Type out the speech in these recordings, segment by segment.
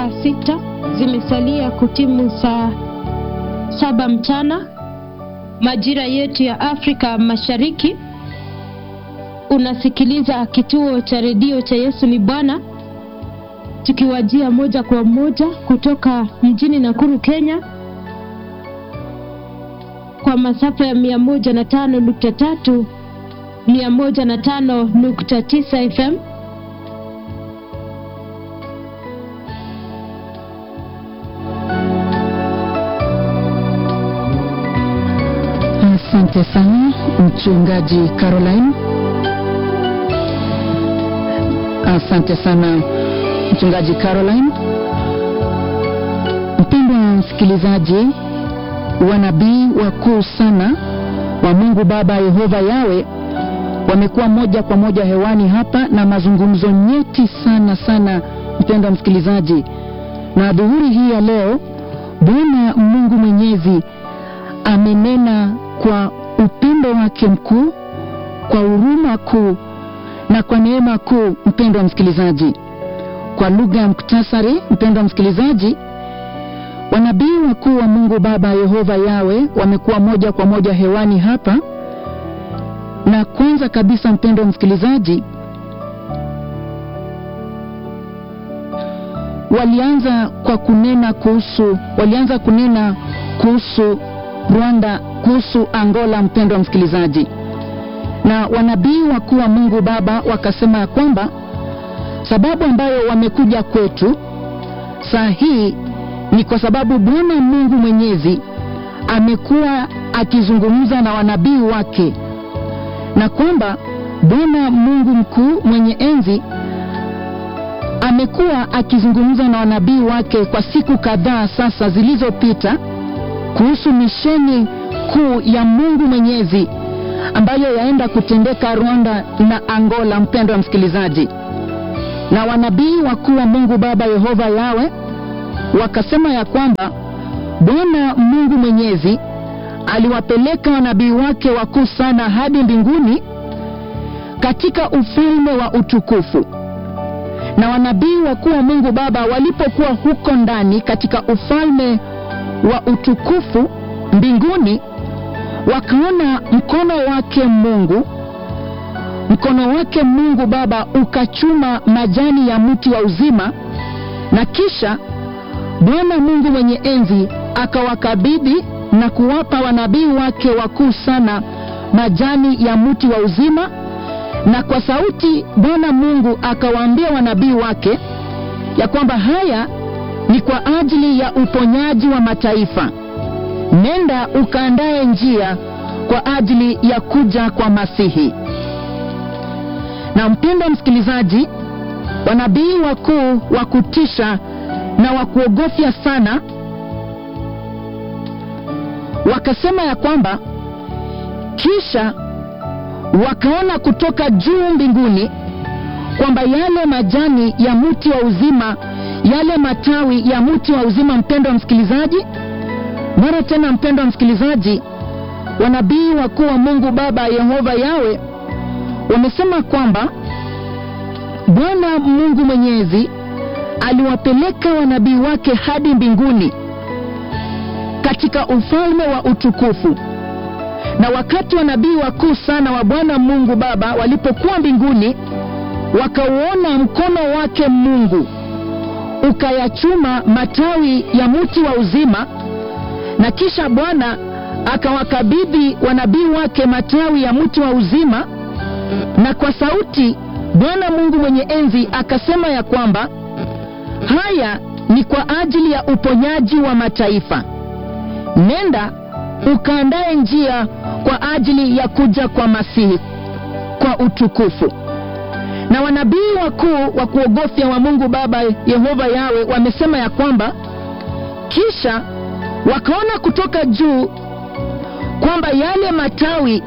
sita zimesalia kutimu saa saba mchana majira yetu ya Afrika Mashariki. Unasikiliza kituo cha redio cha Yesu ni Bwana, tukiwajia moja kwa moja kutoka mjini Nakuru, Kenya, kwa masafa ya mia moja na tano nukta tatu mia moja na tano nukta tisa FM Asante sana mchungaji Caroline. Asante sana mchungaji Caroline. Mpendwa msikilizaji, wanabii wakuu sana wa Mungu Baba Yehova Yawe wamekuwa moja kwa moja hewani hapa na mazungumzo nyeti sana sana, mpendwa msikilizaji, na dhuhuri hii ya leo Bwana Mungu Mwenyezi amenena kwa upendo wake mkuu, kwa huruma kuu na kwa neema kuu. Mpendwa msikilizaji, kwa lugha ya muktasari, mpendwa msikilizaji, wanabii wakuu wa Mungu Baba Yehova Yawe wamekuwa moja kwa moja hewani hapa, na kwanza kabisa, mpendwa msikilizaji, walianza kwa kunena kuhusu, walianza kunena kuhusu Rwanda, kuhusu Angola, mpendwa msikilizaji, na wanabii wakuu wa Mungu Baba wakasema ya kwamba sababu ambayo wamekuja kwetu saa hii ni kwa sababu Bwana Mungu Mwenyezi amekuwa akizungumza na wanabii wake, na kwamba Bwana Mungu mkuu mwenye enzi amekuwa akizungumza na wanabii wake kwa siku kadhaa sasa zilizopita kuhusu misheni kuu ya Mungu Mwenyezi ambayo yaenda kutendeka Rwanda na Angola, mpendwa msikilizaji. Na wanabii wakuu wa Mungu Baba Yehova Yawe wakasema ya kwamba Bwana Mungu Mwenyezi aliwapeleka wanabii wake wakuu sana hadi mbinguni katika ufalme wa utukufu. Na wanabii wakuu wa Mungu Baba walipokuwa huko ndani katika ufalme wa utukufu mbinguni, wakaona mkono wake Mungu, mkono wake Mungu Baba ukachuma majani ya mti wa uzima, na kisha Bwana Mungu mwenye enzi akawakabidhi na kuwapa wanabii wake wakuu sana majani ya mti wa uzima, na kwa sauti Bwana Mungu akawaambia wanabii wake ya kwamba haya ni kwa ajili ya uponyaji wa mataifa. Nenda ukaandae njia kwa ajili ya kuja kwa Masihi. Na mpendwa msikilizaji, wanabii wakuu wa kutisha na wa kuogofya sana wakasema ya kwamba, kisha wakaona kutoka juu mbinguni kwamba yale majani ya mti wa uzima yale matawi ya mti wa uzima. Mpendwa msikilizaji, mara tena, mpendwa msikilizaji, wanabii wakuu wa Mungu Baba Yehova Yawe wamesema kwamba Bwana Mungu Mwenyezi aliwapeleka wanabii wake hadi mbinguni katika ufalme wa utukufu, na wakati wanabii wakuu sana wa Bwana Mungu Baba walipokuwa mbinguni, wakauona mkono wake Mungu ukayachuma matawi ya mti wa uzima, na kisha Bwana akawakabidhi wanabii wake matawi ya mti wa uzima, na kwa sauti Bwana Mungu mwenye enzi akasema ya kwamba haya ni kwa ajili ya uponyaji wa mataifa. Nenda ukaandae njia kwa ajili ya kuja kwa Masihi kwa utukufu na wanabii wakuu wa kuogofya wa Mungu Baba Yehova Yawe wamesema ya kwamba kisha wakaona kutoka juu kwamba yale matawi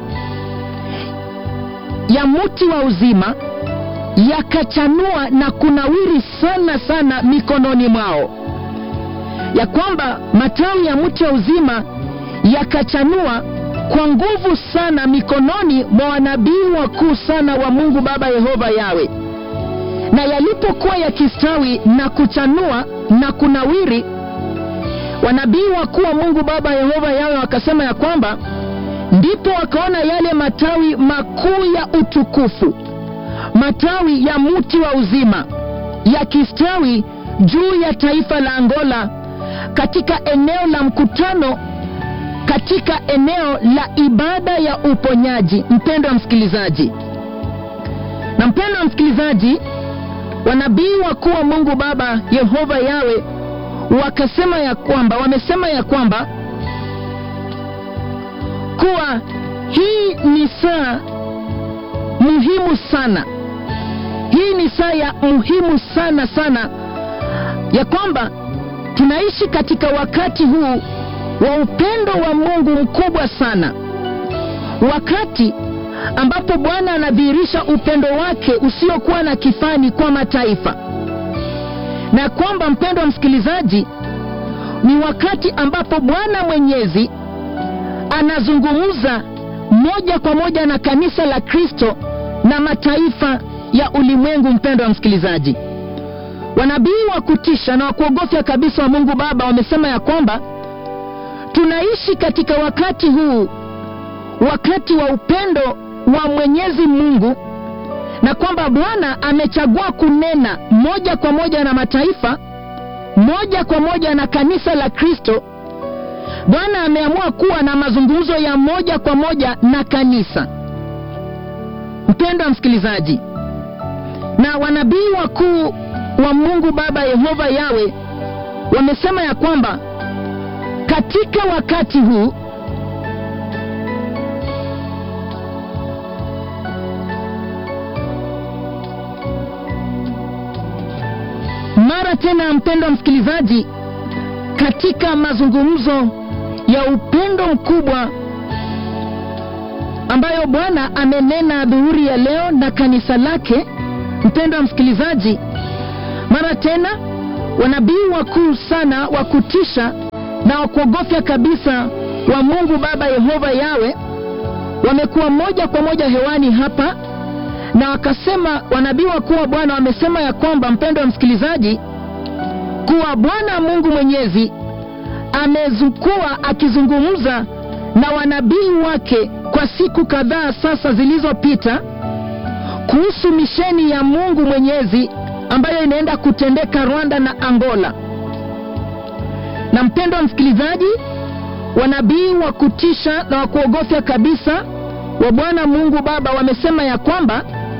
ya mti wa uzima yakachanua na kunawiri sana sana mikononi mwao, ya kwamba matawi ya mti wa uzima yakachanua kwa nguvu sana mikononi mwa wanabii wakuu sana wa Mungu Baba Yehova Yawe, na yalipokuwa yakistawi na kuchanua na kunawiri wanabii wakuu wa mungu baba yehova yawe wakasema ya kwamba ndipo wakaona yale matawi makuu ya utukufu matawi ya mti wa uzima yakistawi juu ya taifa la angola katika eneo la mkutano katika eneo la ibada ya uponyaji mpendo wa msikilizaji na mpendo wa msikilizaji wanabii wakuu wa mungu baba yehova yawe wakasema ya kwamba wamesema ya kwamba kuwa hii ni saa muhimu sana hii ni saa ya muhimu sana sana ya kwamba tunaishi katika wakati huu wa upendo wa mungu mkubwa sana wakati ambapo bwana anadhihirisha upendo wake usiokuwa na kifani kwa mataifa na kwamba mpendo wa msikilizaji ni wakati ambapo bwana mwenyezi anazungumza moja kwa moja na kanisa la kristo na mataifa ya ulimwengu mpendo wa msikilizaji wanabii wa kutisha na wa kuogofya kabisa wa mungu baba wamesema ya kwamba tunaishi katika wakati huu wakati wa upendo wa mwenyezi mungu na kwamba bwana amechagua kunena moja kwa moja na mataifa moja kwa moja na kanisa la kristo bwana ameamua kuwa na mazungumzo ya moja kwa moja na kanisa mpendo wa msikilizaji na wanabii wakuu wa mungu baba yehova yawe wamesema ya kwamba katika wakati huu mara tena mpendo wa msikilizaji katika mazungumzo ya upendo mkubwa ambayo bwana amenena dhuhuri ya leo na kanisa lake mpendo wa msikilizaji mara tena wanabii wakuu sana wa kutisha na wa kuogofya kabisa wa mungu baba yehova yawe wamekuwa moja kwa moja hewani hapa na wakasema wanabii wakuu wa bwana wamesema ya kwamba mpendo wa msikilizaji kuwa bwana mungu mwenyezi amekuwa akizungumza na wanabii wake kwa siku kadhaa sasa zilizopita kuhusu misheni ya mungu mwenyezi ambayo inaenda kutendeka rwanda na angola na mpendo wa msikilizaji wanabii wa kutisha na wa kuogofya kabisa wa bwana mungu baba wamesema ya kwamba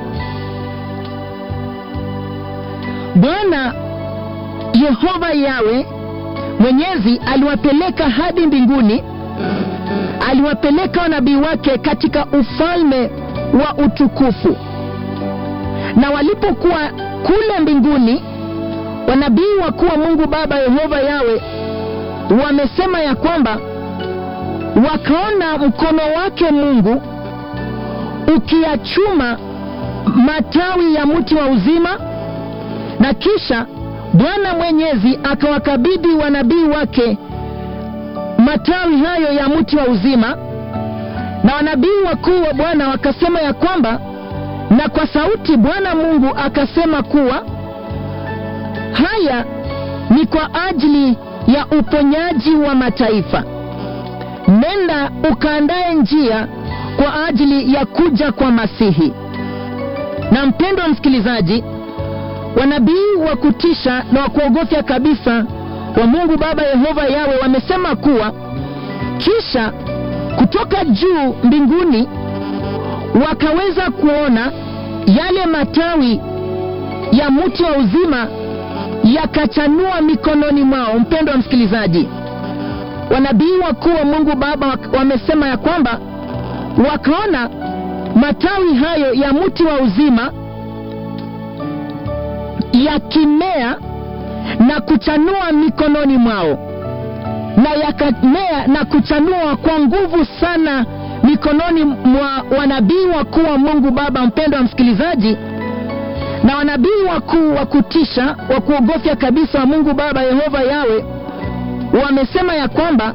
bwana yehova yawe mwenyezi aliwapeleka hadi mbinguni aliwapeleka wanabii wake katika ufalme wa utukufu na walipokuwa kule mbinguni wanabii wakuu wa mungu baba yehova yawe wamesema ya kwamba wakaona mkono wake mungu ukiyachuma matawi ya mti wa uzima na kisha bwana mwenyezi akawakabidhi wanabii wake matawi hayo ya mti wa uzima na wanabii wakuu wa bwana wakasema ya kwamba na kwa sauti bwana mungu akasema kuwa haya ni kwa ajili ya uponyaji wa mataifa nenda ukaandaye njia kwa ajili ya kuja kwa masihi na mpendo wa msikilizaji wanabii wa kutisha na wa kuogofya kabisa wa mungu baba yehova yawe wamesema kuwa kisha kutoka juu mbinguni wakaweza kuona yale matawi ya mti wa uzima yakachanua mikononi mwao mpendo wa msikilizaji wanabii wakuu wa mungu baba wamesema ya kwamba wakaona matawi hayo ya mti wa uzima yakimea na kuchanua mikononi mwao na yakamea na kuchanua kwa nguvu sana mikononi mwa wanabii wakuu wa mungu baba mpendo wa msikilizaji na wanabii wakuu wa kutisha wa kuogofya kabisa wa mungu baba yehova yawe wamesema ya kwamba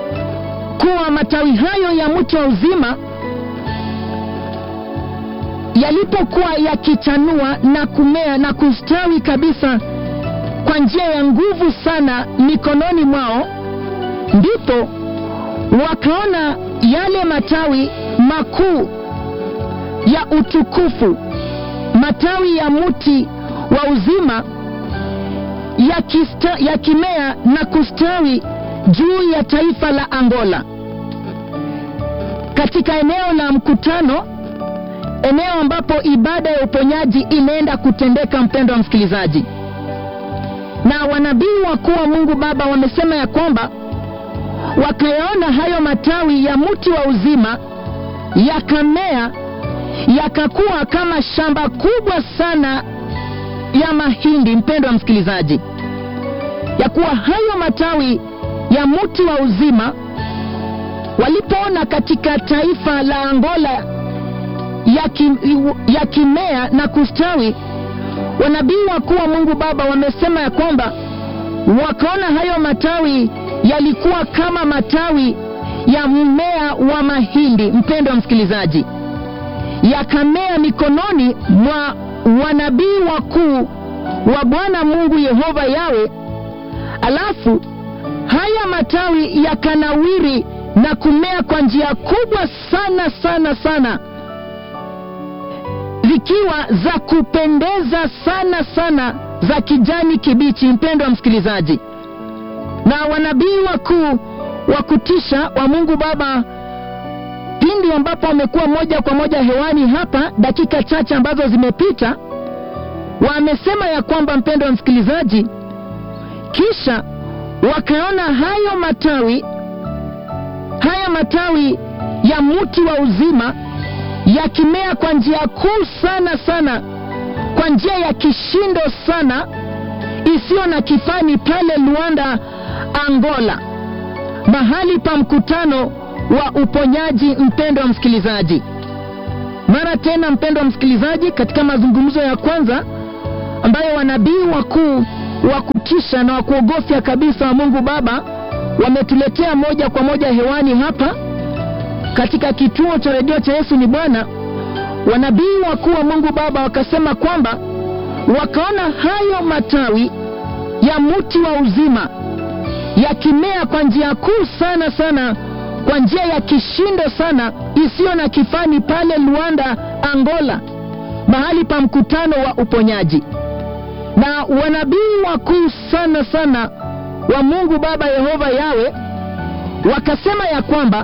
kuwa matawi hayo ya mti wa uzima yalipokuwa yakichanua na kumea na kustawi kabisa kwa njia ya nguvu sana mikononi mwao, ndipo wakaona yale matawi makuu ya utukufu, matawi ya mti wa uzima yakista, yakimea na kustawi juu ya taifa la Angola, katika eneo la mkutano, eneo ambapo ibada ya uponyaji inaenda kutendeka. Mpendo wa msikilizaji, na wanabii wakuu wa Mungu Baba wamesema ya kwamba wakayaona hayo matawi ya mti wa uzima yakamea yakakuwa kama shamba kubwa sana ya mahindi. Mpendo wa msikilizaji, ya kuwa hayo matawi ya mti wa uzima walipoona katika taifa la Angola yakimea ya na kustawi, wanabii wakuu wa Mungu Baba wamesema ya kwamba wakaona hayo matawi yalikuwa kama matawi ya mmea wa mahindi. Mpendo wa msikilizaji, yakamea mikononi mwa wanabii wakuu wa Bwana Mungu Yehova Yawe, alafu haya matawi yakanawiri na kumea kwa njia kubwa sana sana sana, zikiwa za kupendeza sana sana, za kijani kibichi. Mpendo wa msikilizaji, na wanabii wakuu wa kutisha wa Mungu Baba pindi ambapo wamekuwa moja kwa moja hewani hapa dakika chache ambazo zimepita, wamesema ya kwamba, mpendo wa msikilizaji, kisha wakaona hayo matawi haya matawi ya mti wa uzima yakimea kwa njia kuu sana sana, kwa njia ya kishindo sana isiyo na kifani pale Luanda, Angola, mahali pa mkutano wa uponyaji. Mpendo wa msikilizaji, mara tena, mpendo wa msikilizaji, katika mazungumzo ya kwanza ambayo wanabii wakuu wa kutisha na wa kuogofya kabisa wa Mungu Baba wametuletea moja kwa moja hewani hapa katika kituo cha redio cha Yesu ni Bwana, wanabii wakuu wa Mungu Baba wakasema kwamba wakaona hayo matawi ya mti wa uzima yakimea kwa njia kuu sana sana, kwa njia ya kishindo sana isiyo na kifani pale Luanda, Angola, mahali pa mkutano wa uponyaji. Na wanabii wakuu sana sana wa Mungu Baba Yehova Yawe wakasema ya kwamba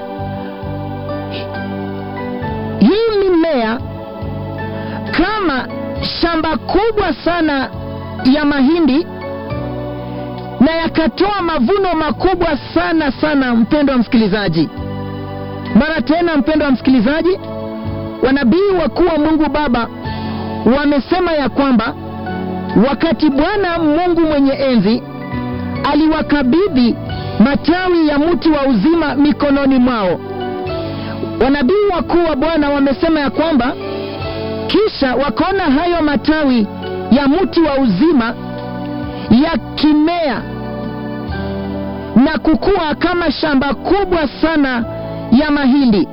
hii mimea kama shamba kubwa sana ya mahindi na yakatoa mavuno makubwa sana sana. Mpendo wa msikilizaji, mara tena, mpendo wa msikilizaji, wanabii wakuu wa Mungu Baba wamesema ya kwamba wakati Bwana Mungu mwenye enzi aliwakabidhi matawi ya mti wa uzima mikononi mwao, wanabii wakuu wa Bwana wamesema ya kwamba kisha wakaona hayo matawi ya mti wa uzima yakimea na kukua kama shamba kubwa sana ya mahindi.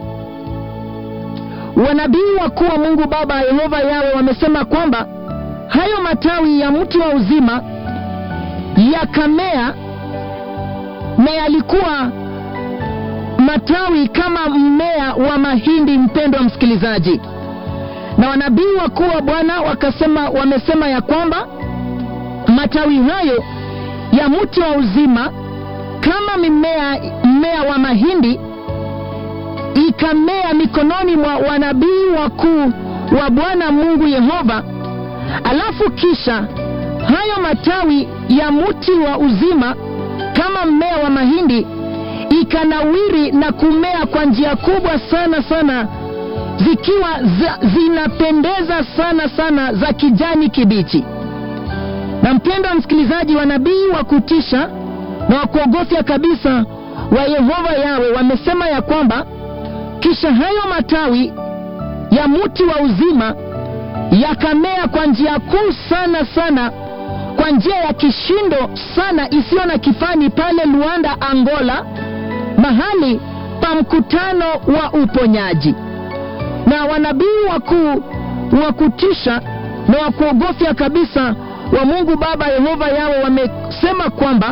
Wanabii wakuu wa Mungu Baba Yehova Yawe wamesema kwamba hayo matawi ya mti wa uzima yakamea na yalikuwa matawi kama mmea wa mahindi. Mpendo wa msikilizaji, na wanabii wakuu wa Bwana wakasema, wamesema ya kwamba matawi hayo ya mti wa uzima kama mimea mmea wa mahindi ikamea mikononi mwa wanabii wakuu wa Bwana Mungu Yehova. Alafu kisha hayo matawi ya mti wa uzima kama mmea wa mahindi ikanawiri na kumea kwa njia kubwa sana sana, zikiwa za, zinapendeza sana sana za kijani kibichi. Na mpendo wa msikilizaji, wanabii wa kutisha na wa kuogofya kabisa wa Yehova Yawe wamesema ya kwamba kisha hayo matawi ya mti wa uzima yakamea kwa njia kuu sana sana, kwa njia ya kishindo sana isiyo na kifani pale Luanda, Angola, mahali pa mkutano wa uponyaji. na wanabii wakuu wa kutisha na wa kuogofya kabisa wa Mungu Baba Yehova Yawe wamesema kwamba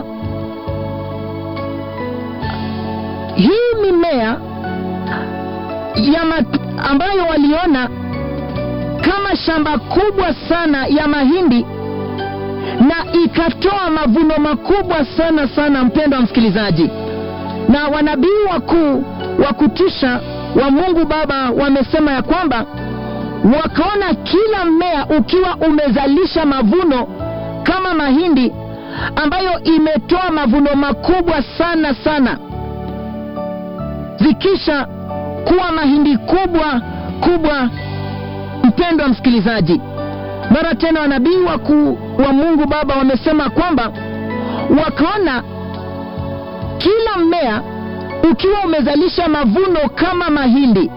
hii mimea ya mat, ambayo waliona kama shamba kubwa sana ya mahindi na ikatoa mavuno makubwa sana sana, mpendo wa msikilizaji, na wanabii wakuu wa kutisha wa Mungu Baba wamesema ya kwamba wakaona kila mmea ukiwa umezalisha mavuno kama mahindi ambayo imetoa mavuno makubwa sana sana, zikisha kuwa mahindi kubwa kubwa. Mpendo wa msikilizaji, mara tena wanabii wakuu wa Mungu Baba wamesema kwamba wakaona kila mmea ukiwa umezalisha mavuno kama mahindi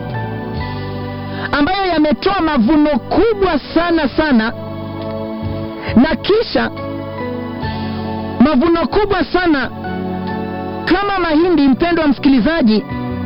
ambayo yametoa mavuno kubwa sana sana, na kisha mavuno kubwa sana kama mahindi. Mpendo wa msikilizaji,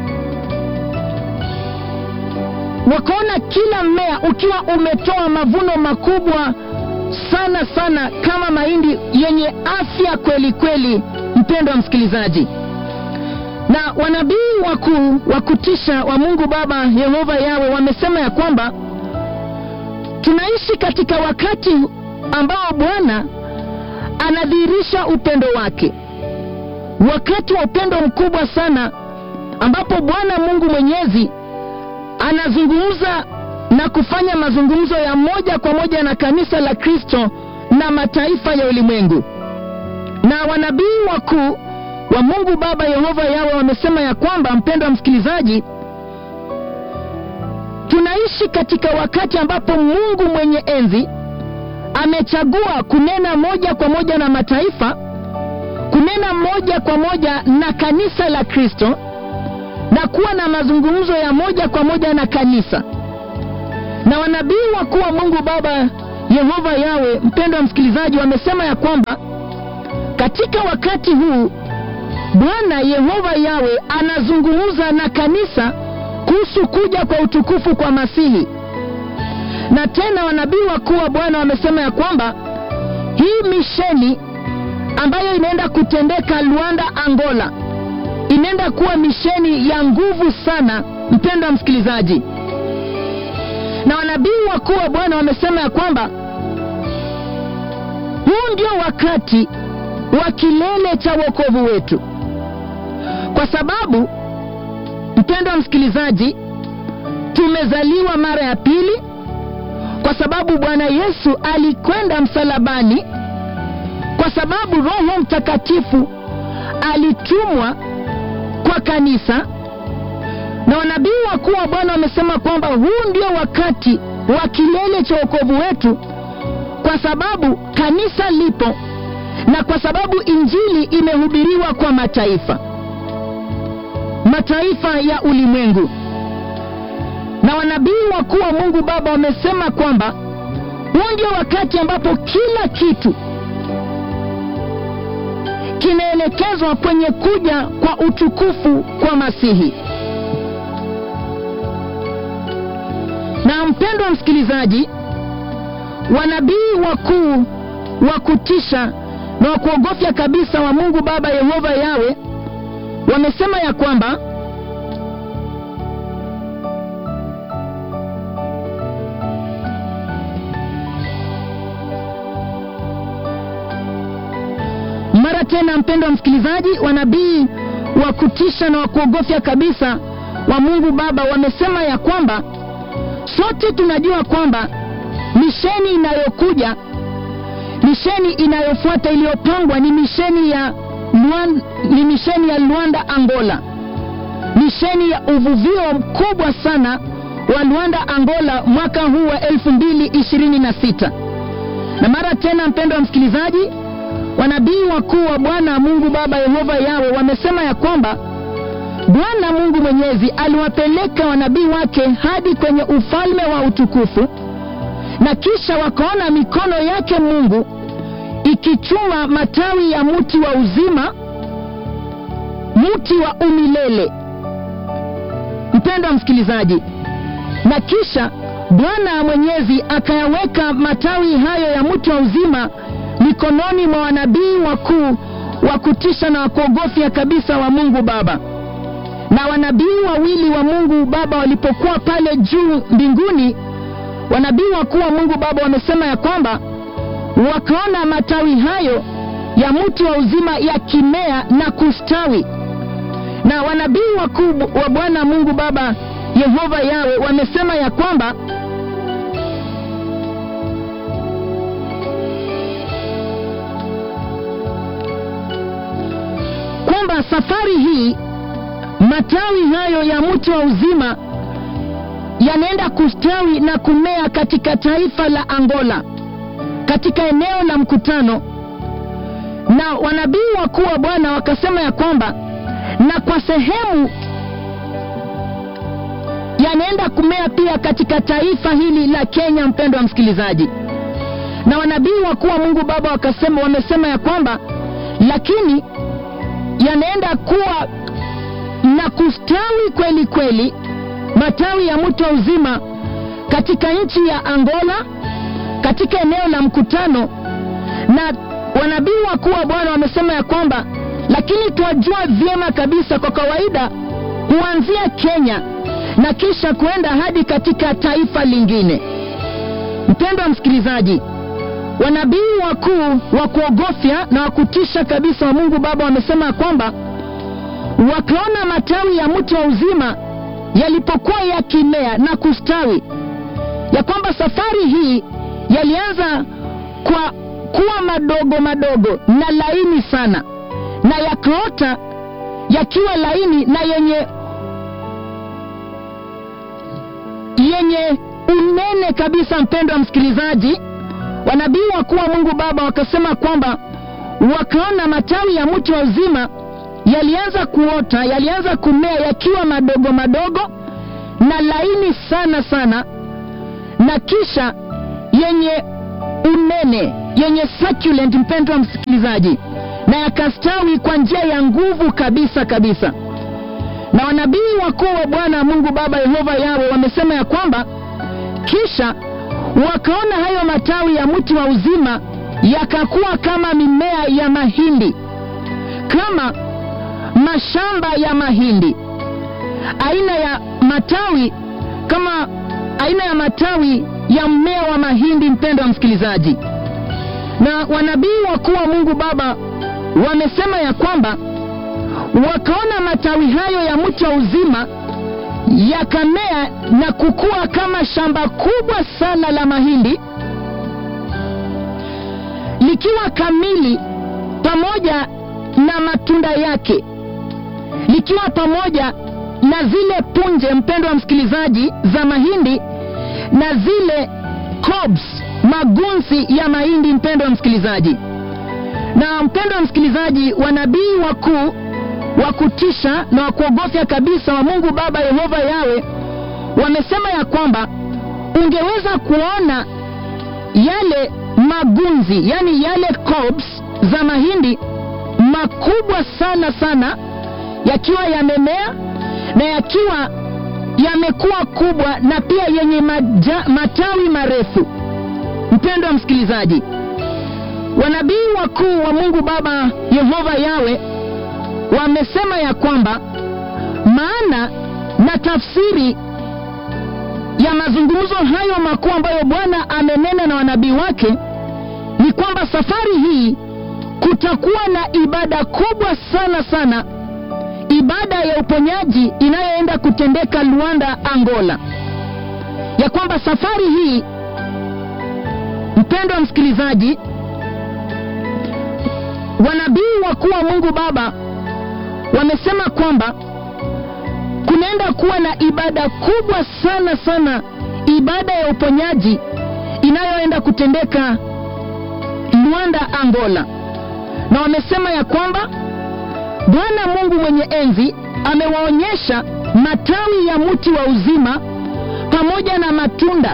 wakaona kila mmea ukiwa umetoa mavuno makubwa sana sana kama mahindi yenye afya kweli kweli. Mpendo wa msikilizaji, na wanabii wakuu wa kutisha wa Mungu Baba Yehova Yawe wamesema ya kwamba tunaishi katika wakati ambao Bwana anadhihirisha upendo wake, wakati wa upendo mkubwa sana, ambapo Bwana Mungu Mwenyezi anazungumza na kufanya mazungumzo ya moja kwa moja na kanisa la Kristo na mataifa ya ulimwengu. Na wanabii wakuu wa Mungu Baba Yehova Yawe wamesema ya kwamba, mpendo wa msikilizaji, tunaishi katika wakati ambapo Mungu mwenye enzi amechagua kunena moja kwa moja na mataifa, kunena moja kwa moja na kanisa la Kristo na kuwa na mazungumzo ya moja kwa moja na kanisa. Na wanabii wakuu wa Mungu Baba Yehova Yawe, mpendo wa msikilizaji, wamesema ya kwamba katika wakati huu Bwana Yehova Yawe anazungumza na kanisa kuhusu kuja kwa utukufu kwa Masihi. Na tena wanabii wakuu wa Bwana wamesema ya kwamba hii misheni ambayo inaenda kutendeka Luanda, Angola, inaenda kuwa misheni ya nguvu sana, mpendo wa msikilizaji. Na wanabii wakuu wa Bwana wamesema ya kwamba huu ndio wakati wa kilele cha wokovu wetu, kwa sababu mpendo wa msikilizaji, tumezaliwa mara ya pili, kwa sababu Bwana Yesu alikwenda msalabani, kwa sababu Roho Mtakatifu alitumwa kwa kanisa. Na wanabii wakuu wa Bwana wamesema kwamba huu ndio wakati wa kilele cha wokovu wetu, kwa sababu kanisa lipo na kwa sababu injili imehubiriwa kwa mataifa, mataifa ya ulimwengu. Na wanabii wakuu wa Mungu Baba wamesema kwamba huu ndio wakati ambapo kila kitu kinaelekezwa kwenye kuja kwa utukufu kwa Masihi. Na mpendo wa msikilizaji, wanabii wakuu wa kutisha na wa kuogofya kabisa wa Mungu Baba Yehova Yawe wamesema ya kwamba mara tena, mpendo wa msikilizaji, wanabii wa kutisha na wa kuogofya kabisa wa Mungu Baba wamesema ya kwamba sote tunajua kwamba misheni inayokuja misheni inayofuata iliyopangwa ni misheni ya Luanda, ni misheni ya Luanda Angola, misheni ya uvuvio mkubwa sana wa Luanda Angola mwaka huu wa 2026. Na mara tena, mpendo wa msikilizaji, wanabii wakuu wa Bwana Mungu Baba Yehova Yawe wamesema ya kwamba Bwana Mungu Mwenyezi aliwapeleka wanabii wake hadi kwenye ufalme wa utukufu na kisha wakaona mikono yake Mungu ikichuma matawi ya mti wa uzima, mti wa umilele. Mpendo wa msikilizaji, na kisha bwana mwenyezi akayaweka matawi hayo ya mti wa uzima mikononi mwa wanabii wakuu wa kutisha na wakuogofya kabisa wa mungu baba na wanabii wawili wa mungu baba walipokuwa pale juu mbinguni wanabii wakuu wa mungu baba wamesema ya kwamba wakaona matawi hayo ya mti wa uzima yakimea na kustawi na wanabii wakuu wa bwana mungu baba yehova yawe wamesema ya kwamba kwamba safari hii matawi hayo ya mti wa uzima yanaenda kustawi na kumea katika taifa la angola katika eneo la mkutano na wanabii wakuu wa bwana wakasema ya kwamba na kwa sehemu yanaenda kumea pia katika taifa hili la kenya mpendo wa msikilizaji na wanabii wakuu wa mungu baba wakasema wamesema ya kwamba lakini yanaenda kuwa na kustawi kweli kweli matawi ya mto wa uzima katika nchi ya angola katika eneo la mkutano na wanabii wakuu wa bwana wamesema ya kwamba lakini twajua vyema kabisa kwa kawaida huanzia kenya na kisha kwenda hadi katika taifa lingine mpendo wa msikilizaji wanabii wakuu wa kuogofya na wa kutisha kabisa wa mungu baba wamesema ya kwamba wakaona matawi ya mti wa uzima yalipokuwa yakimea na kustawi ya kwamba safari hii yalianza kwa kuwa madogo madogo na laini sana na yakaota yakiwa laini na yenye yenye unene kabisa mpendo wa msikilizaji wanabii wakuu wa mungu baba wakasema kwamba wakaona matawi ya mti wa uzima yalianza kuota yalianza kumea yakiwa madogo madogo na laini sana sana na kisha yenye unene yenye succulent mpendo wa msikilizaji na yakastawi kwa njia ya nguvu kabisa kabisa na wanabii wakuu wa bwana mungu baba yehova yawe wamesema ya kwamba kisha wakaona hayo matawi ya mti wa uzima yakakuwa kama mimea ya mahindi kama mashamba ya mahindi aina ya matawi kama aina ya matawi ya mmea wa mahindi mpendo wa msikilizaji na wanabii wakuu wa mungu baba wamesema ya kwamba wakaona matawi hayo ya mti wa uzima yakamea na kukua kama shamba kubwa sana la mahindi likiwa kamili pamoja na matunda yake likiwa pamoja na zile punje mpendo wa msikilizaji za mahindi na zile cobs magunsi ya mahindi mpendo wa msikilizaji na mpendo wa msikilizaji wanabii wakuu wa kutisha na wa kuogofya kabisa wa mungu baba yehova yawe wamesema ya kwamba ungeweza kuona yale magunzi yani yale cobs za mahindi makubwa sana sana yakiwa yamemea na yakiwa yamekuwa kubwa na pia yenye maja, matawi marefu mpendo wa msikilizaji wanabii wakuu wa mungu baba yehova yawe wamesema ya kwamba maana na tafsiri ya mazungumzo hayo makuu ambayo bwana amenena na wanabii wake ni kwamba safari hii kutakuwa na ibada kubwa sana sana ibada ya uponyaji inayoenda kutendeka luanda angola ya kwamba safari hii mpendo wa msikilizaji wanabii wakuu wa mungu baba wamesema kwamba kunaenda kuwa na ibada kubwa sana sana ibada ya uponyaji inayoenda kutendeka luanda angola na wamesema ya kwamba bwana mungu mwenye enzi amewaonyesha matawi ya mti wa uzima pamoja na matunda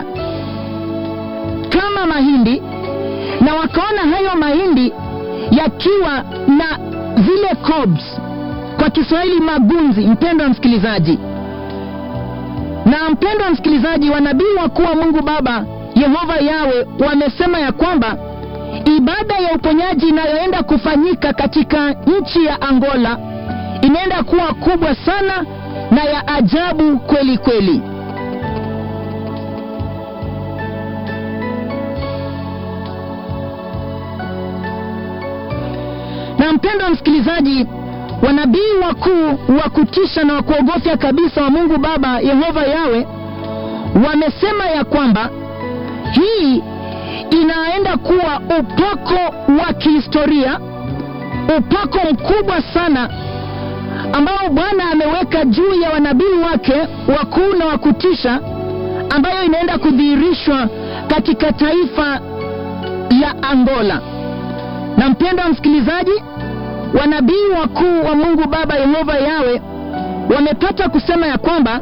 kama mahindi na wakaona hayo mahindi yakiwa na zile cobs kwa kiswahili magunzi mpendo wa msikilizaji na mpendwa msikilizaji wanabii wakuu wa mungu baba yehova yawe wamesema ya kwamba ibada ya uponyaji inayoenda kufanyika katika nchi ya angola inaenda kuwa kubwa sana na ya ajabu kweli kweli na mpendwa msikilizaji wanabii wakuu wa kutisha na wa kuogofya kabisa wa mungu baba yehova yawe wamesema ya kwamba hii inaenda kuwa upako wa kihistoria upako mkubwa sana ambao bwana ameweka juu ya wanabii wake wakuu na wa kutisha ambayo inaenda kudhihirishwa katika taifa la angola na mpendwa msikilizaji wanabii wakuu wa mungu baba yehova yawe wamepata kusema ya kwamba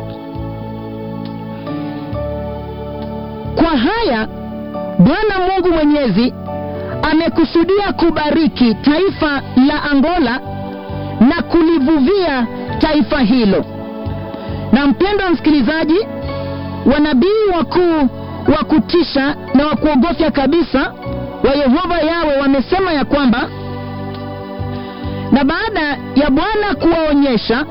kwa haya bwana mungu mwenyezi amekusudia kubariki taifa la angola na kulivuvia taifa hilo na mpendwa msikilizaji wanabii wakuu wa kutisha na wa kuogofya kabisa wa yehova yawe wamesema ya kwamba na baada ya bwana kuwaonyesha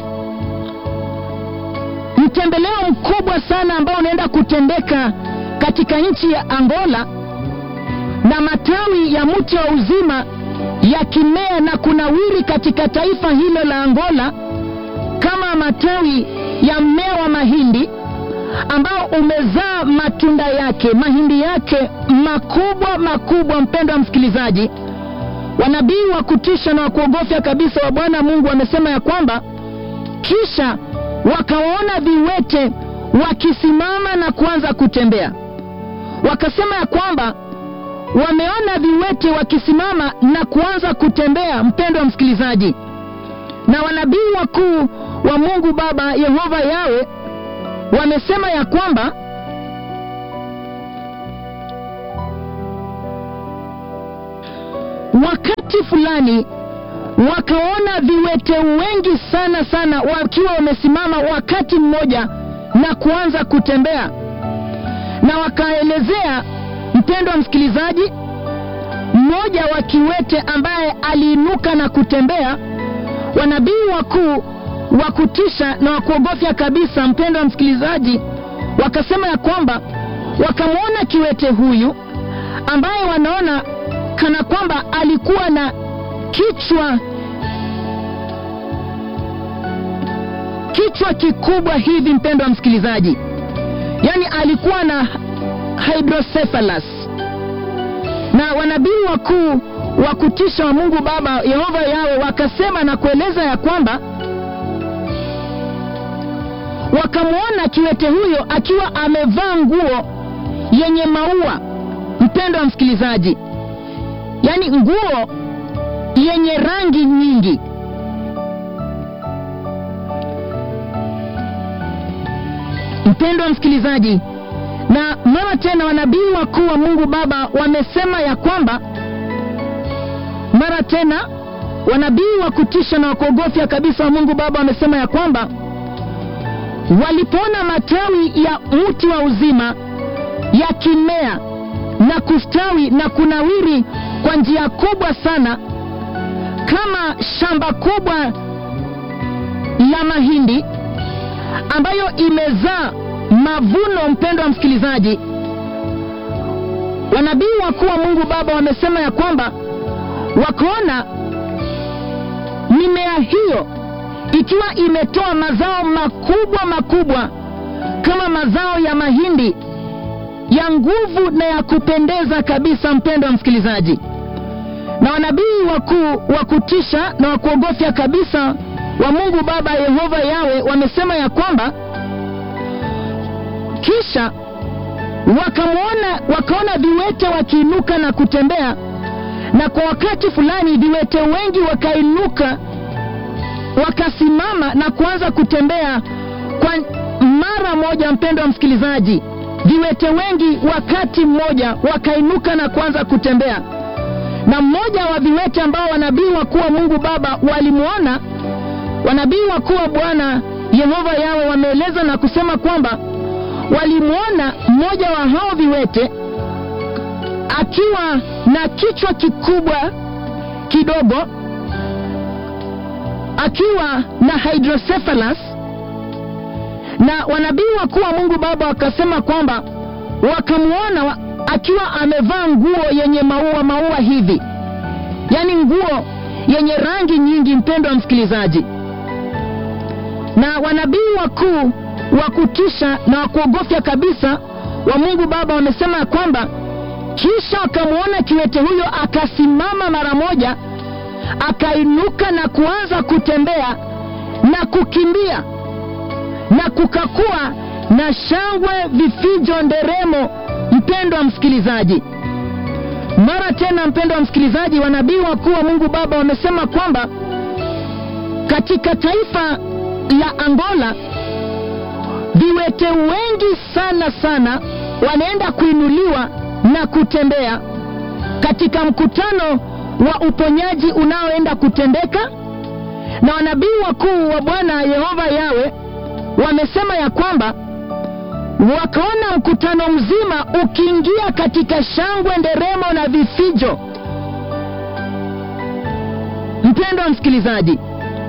mtembeleo mkubwa sana ambao unaenda kutendeka katika nchi ya angola na matawi ya mti wa uzima yakimea na kunawiri katika taifa hilo la angola kama matawi ya mmea wa mahindi ambao umezaa matunda yake mahindi yake makubwa makubwa mpendwa msikilizaji wanabii wa kutisha na wa kuogofya kabisa wa bwana mungu wamesema ya kwamba kisha wakawaona viwete wakisimama na kuanza kutembea wakasema ya kwamba wameona viwete wakisimama na kuanza kutembea mpendwa msikilizaji na wanabii wakuu wa mungu baba yehova yawe wamesema ya kwamba wakati fulani wakaona viwete wengi sana sana wakiwa wamesimama wakati mmoja na kuanza kutembea na wakaelezea mpendwa msikilizaji mmoja wa kiwete ambaye aliinuka na kutembea wanabii wakuu wa kutisha na wa kuogofya kabisa mpendwa msikilizaji wakasema ya kwamba wakamwona kiwete huyu ambaye wanaona kana kwamba alikuwa na kichwa kichwa kikubwa hivi mpendwa msikilizaji yaani alikuwa na hydrocephalus na wanabii wakuu wa kutisha wa mungu baba yehova yawe wakasema na kueleza ya kwamba wakamwona kiwete huyo akiwa amevaa nguo yenye maua mpendo wa msikilizaji yaani nguo yenye rangi nyingi mpendo wa msikilizaji na mara tena wanabii wakuu wa mungu baba wamesema ya kwamba mara tena wanabii wa kutisha na wakuogofya kabisa wa mungu baba wamesema ya kwamba walipoona matawi ya mti wa uzima yakimea na kustawi na kunawiri kwa njia kubwa sana kama shamba kubwa la mahindi ambayo imezaa mavuno mpendo wa msikilizaji wanabii wakuu wa mungu baba wamesema ya kwamba wakaona mimea hiyo ikiwa imetoa mazao makubwa makubwa kama mazao ya mahindi ya nguvu na ya kupendeza kabisa mpendo wa msikilizaji na wanabii wakuu wa kutisha na wa kuogofya kabisa wa mungu baba yehova yawe wamesema ya kwamba kisha wakamwona wakaona viwete wakiinuka na kutembea na kwa wakati fulani viwete wengi wakainuka wakasimama na kuanza kutembea kwa mara moja mpendo wa msikilizaji viwete wengi wakati mmoja wakainuka na kuanza kutembea na mmoja wa viwete ambao wanabii wakuu wa mungu baba walimwona wanabii wakuu wa bwana Yehova yawe wameeleza na kusema kwamba walimwona mmoja wa hao viwete akiwa na kichwa kikubwa kidogo, akiwa na hydrocephalus, na wanabii wakuu wa Mungu Baba wakasema kwamba wakamwona wa, akiwa amevaa nguo yenye maua maua hivi, yaani nguo yenye rangi nyingi, mpendo wa msikilizaji. Na wanabii wakuu wa kutisha na wa kuogofya kabisa wa Mungu Baba wamesema ya kwamba kisha akamwona kiwete huyo akasimama mara moja, akainuka na kuanza kutembea na kukimbia, na kukakuwa na shangwe, vifijo, nderemo. Mpendo wa msikilizaji, mara tena, mpendo wa msikilizaji, wanabii wakuu wa Mungu Baba wamesema kwamba katika taifa la Angola viwete wengi sana sana wanaenda kuinuliwa na kutembea katika mkutano wa uponyaji unaoenda kutendeka, na wanabii wakuu wa Bwana Yehova Yawe wamesema ya kwamba wakaona mkutano mzima ukiingia katika shangwe, nderemo na vifijo. Mpendo wa msikilizaji,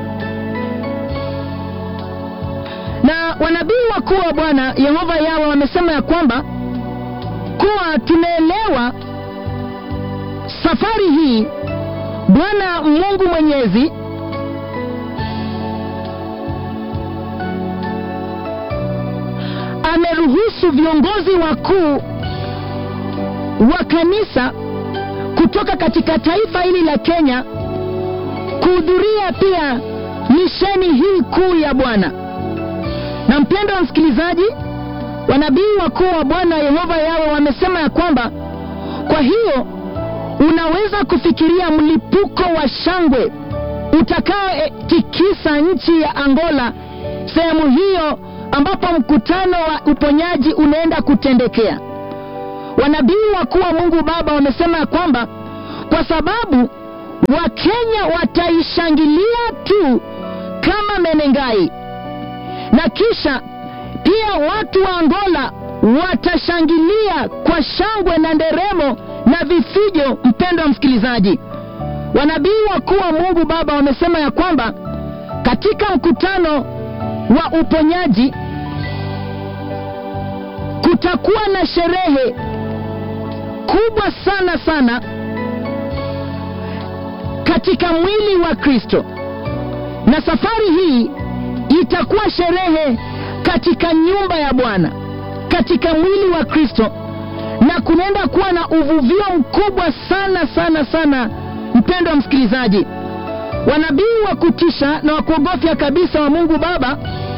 na wanabii wakuu wa Bwana Yehova Yawe wamesema ya kwamba kuwa tumeelewa safari hii Bwana Mungu Mwenyezi ameruhusu viongozi wakuu wa kanisa kutoka katika taifa hili la Kenya kuhudhuria pia misheni hii kuu ya Bwana. Na mpendo wa msikilizaji, wanabii wakuu wa Bwana Yehova Yawe wamesema ya kwamba kwa hiyo unaweza kufikiria mlipuko wa shangwe utakaotikisa nchi ya Angola, sehemu hiyo ambapo mkutano wa uponyaji unaenda kutendekea. Wanabii wakuu wa Mungu Baba wamesema ya kwamba kwa sababu Wakenya wataishangilia tu kama Menengai, na kisha pia watu wa Angola watashangilia kwa shangwe na nderemo na vifijo. Mpendo wa msikilizaji, wanabii wakuu wa Mungu Baba wamesema ya kwamba katika mkutano wa uponyaji kutakuwa na sherehe kubwa sana sana katika mwili wa Kristo, na safari hii itakuwa sherehe katika nyumba ya Bwana, katika mwili wa Kristo, na kunaenda kuwa na uvuvio mkubwa sana sana sana. Mpendo wa msikilizaji, wanabii wa kutisha na wa kuogofya kabisa wa Mungu Baba